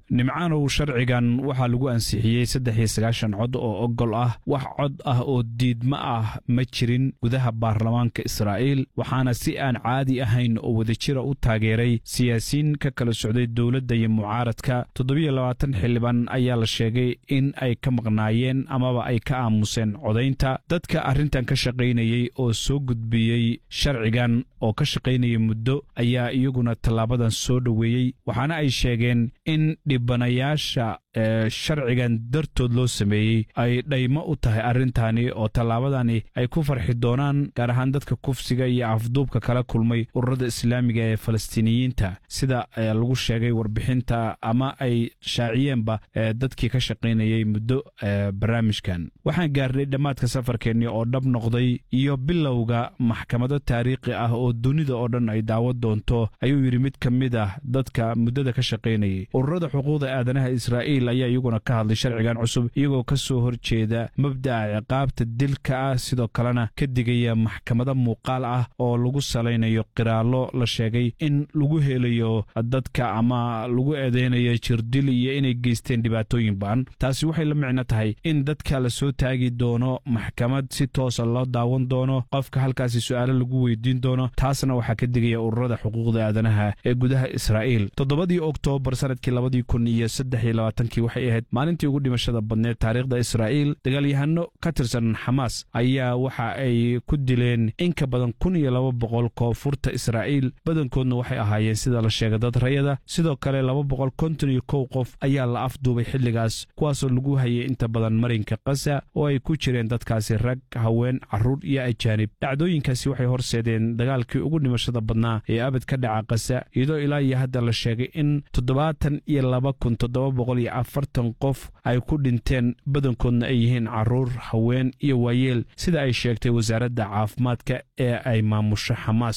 nimcaanow sharcigan waxaa lagu ansixiyey saddex iyo sagaashan cod oo ogol ah wax cod ah oo diidma ah ma jirin gudaha baarlamaanka israa'iil waxaana si aan caadi ahayn oo wadajira u taageeray siyaasiyiin ka kala socday dowladda iyo mucaaradka toddobiyo labaatan xildhibaan ayaa la sheegay in ay ka maqnaayeen amaba ay ka aamuseen codaynta dadka arrintan ka shaqaynayey oo soo gudbiyey sharcigan oo ka shaqaynaya muddo ayaa iyaguna tallaabadan soo dhoweeyey waxaana ay sheegeen in dhibanayaasha ee sharcigan dartood loo sameeyey ay dhaymo u tahay arrintani oo tallaabadani ay ku farxi doonaan gaar ahaan dadka kufsiga iyo afduubka kala kulmay ururada islaamiga ee falastiiniyiinta sida lagu sheegay warbixinta ama ay shaaciyeenba dadkii ka shaqaynayay muddo barnaamijkan waxaan gaarnay dhammaadka safarkeenni oo dhab noqday iyo bilowga maxkamado taariikhi ah oo dunida oo dhan ay daawad doonto ayuu yidhi mid ka mid ah dadka muddada ka shaqaynayay ururada xuquuqda aadanaha israa'iil ayaa iyaguna ka hadlay sharcigan cusub iyagoo ka soo horjeeda mabda'a ciqaabta dilka ah sidoo kalena ka digaya maxkamado muuqaal ah oo lagu salaynayo qiraallo la sheegay in lagu helayo dadka ama lagu eedeynayo jirdil iyo inay geysteen dhibaatooyin ba'an taasi waxay la micno tahay in dadka la soo taagi doono maxkamad si toosa loo daawan doono qofka halkaasi su'aalo lagu weydiin doono taasna waxaa ka digaya ururada xuquuqda aadanaha ee gudaha israa'iil toddobadii oktoobar sanadkii labadii kun iyo saddex iyo labaatankii waxay ahayd maalintii ugu dhimashada badneed taariikhda israa'iil dagaalyahano ka tirsan xamaas ayaa waxa ay ku dileen in ka badan kun iyo laba boqol koonfurta israa'iil badankoodna waxay ahaayeen sida la sheegay dad rayada sidoo kale laba boqol konton iyo kow qof ayaa la afduubay xilligaas kuwaasoo lagu hayay inta badan marinka kasa oo ay ku jireen dadkaasi rag haween carruur iyo ajaanib dhacdooyinkaasi waxay horseedeen dagaalkii ugu dhimashada badnaa ee abad ka dhaca kasa iyadoo ilaa iyo hadda la sheegay in toddobaatan iyo laba kun toddoba boqol iyo afartan qof ay ku dhinteen badankoodna ay yihiin carruur haween iyo waayeel sida ay sheegtay wasaaradda caafimaadka ee ay maamusho xamaas